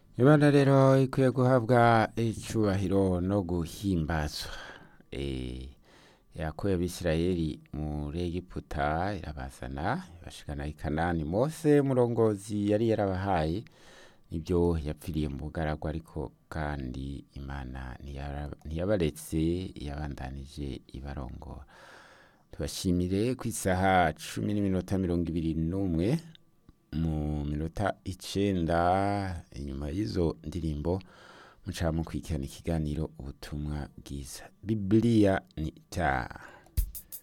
imana rero ikwiye guhabwa icubahiro no guhimbazwa Eh, yakuye abisirayeli muri egiputa irabazana ibashikana i kanani mose murongozi yari yarabahaye nibyo yapfiriye mu bugaragwa ariko kandi imana ntiyara- ntiyabaretse yabandanije ibarongora tubashimire ku isaha cumi n'iminota mirongo ibiri n'umwe mu minota icenda inyuma y'izo ndirimbo muca mukurikirana ikiganiro ubutumwa bwiza bibiliya ni itaha